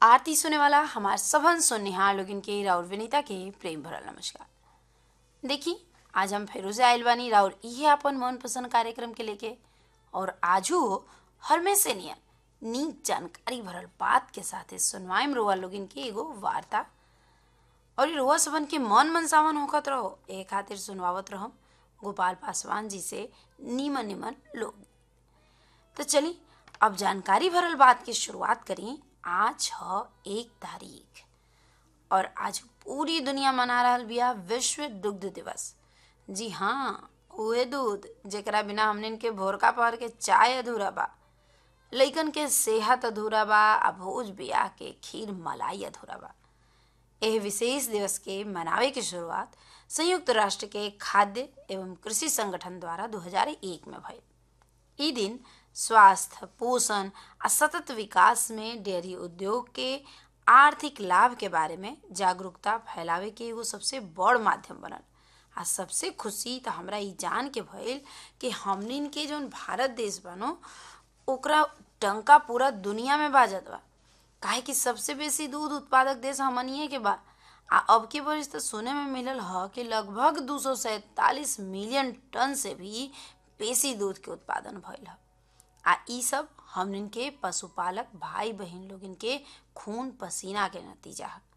आरती सुने वाला हमार सभन सुननिहार लोगिन के राउर विनीता के प्रेम भरल नमस्कार देखी आज हम फेरू से आयल बानी राउर इहे अपन मन पसंद कार्यक्रम के लेके और आजू हर में से नियन नीक जानकारी भरल बात के साथे सुनवाइम रोआ लोगिन के एगो वार्ता और इ रोआ सबन के मन मनसावन होखत रहो ए खातिर सुनवावत रहम गोपाल पासवान जी से नीमन निमन लोग तो चली अब जानकारी भरल बात की शुरुआत करी आज ह एक तारीख और आज पूरी दुनिया मना रहल बिया विश्व दुग्ध दिवस जी हाँ उहे दूध जेकरा बिना हमनिन के भोरका पहर के चाय अधूरा बा लइकन के सेहत अधूरा बा आ भोज बियाह के खीर मलाई अधूरा बा एह विशेष दिवस के मनावे की शुरुआत संयुक्त राष्ट्र के खाद्य एवं कृषि संगठन द्वारा 2001 में भइल ई दिन स्वास्थ्य पोषण आ सतत विकास में डेयरी उद्योग के आर्थिक लाभ के बारे में जागरूकता फैलावे के एगो सबसे बड़ माध्यम बनल आ सबसे खुशी तो हमरा ई जान के भइल कि हमनिन के जौन भारत देश बनो ओकरा टंका पूरा दुनिया में बाजत बा काहे कि सबसे बेसी दूध उत्पादक देश हमनिए के बा आ अब के बरिस तो सुने में मिलल ह कि लगभग दू सौ सैतालीस मिलियन टन से भी बेसी दूध के उत्पादन भइल ह आ ई सब हमनिन के पशुपालक भाई बहन लोगन के खून पसीना के नतीजा है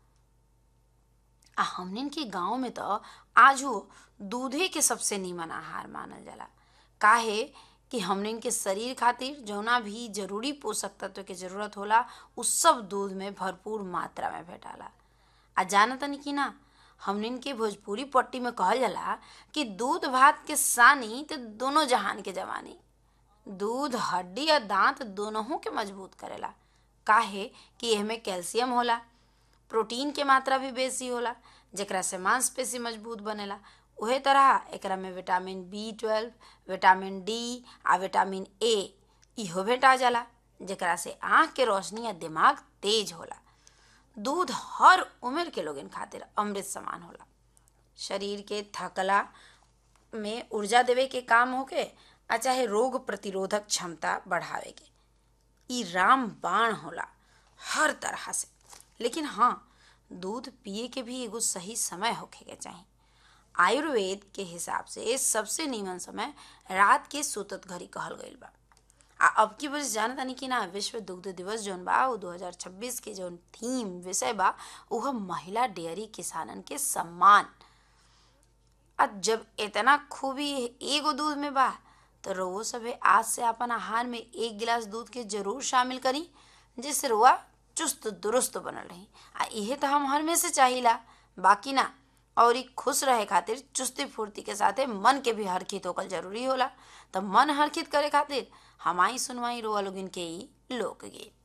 आ हमनिन के गांव में तो आजू दूधे के सबसे नीमन आहार मानल जाला काहे कि हमनिन के शरीर खातिर जौना भी जरूरी पोषक तत्व के जरूरत होला उ सब दूध में भरपूर मात्रा में भेटाला आ जानतनी कि ना हमनिन के भोजपुरी पट्टी में कहल जाला कि दूध भात के सानी तो दोनों जहान के जवानी दूध हड्डी और दांत दोनों के मजबूत करेला काहे कि एहमे कैल्शियम होला प्रोटीन के मात्रा भी बेसी होला जेकरा से मांसपेशी मजबूत बनेला उहे तरह एकरा में vitamin B twelve vitamin D आ विटामिन ए इहो भेटा जाला जेकरा से आँख के रोशनी या दिमाग तेज होला दूध हर उम्र के लोगन खातिर अमृत समान होला शरीर के थकला में ऊर्जा देवे के काम होके आ चाहे रोग प्रतिरोधक क्षमता बढ़ावे के ई राम बाण होला हर तरह से लेकिन हाँ दूध पिए के भी एगो सही समय होखे के चाही आयुर्वेद के हिसाब से सबसे नीमन समय रात के सुतत घड़ी कहल गईल बा आ अब की बस जानतानी कि ना विश्व दुग्ध दिवस जौन बा उ 2026 के जौन थीम विषय बा उह महिला डेयरी किसानन के सम्मान आ जब इतना खूबी एगो दूध में बा तो रउआ सभे आज से अपन आहार में एक गिलास दूध के जरूर शामिल करी जिससे रुआ चुस्त दुरुस्त बनल रही आ इहे तो हम हर में से चाहिला बाकी ना और ई खुश रहे खातिर चुस्ती फुर्ती के साथे मन के भी हरखित होकल जरूरी होला तो मन हरखित करे खातिर हमारी सुनवाई रोआ लोगिन के ई लोकगीत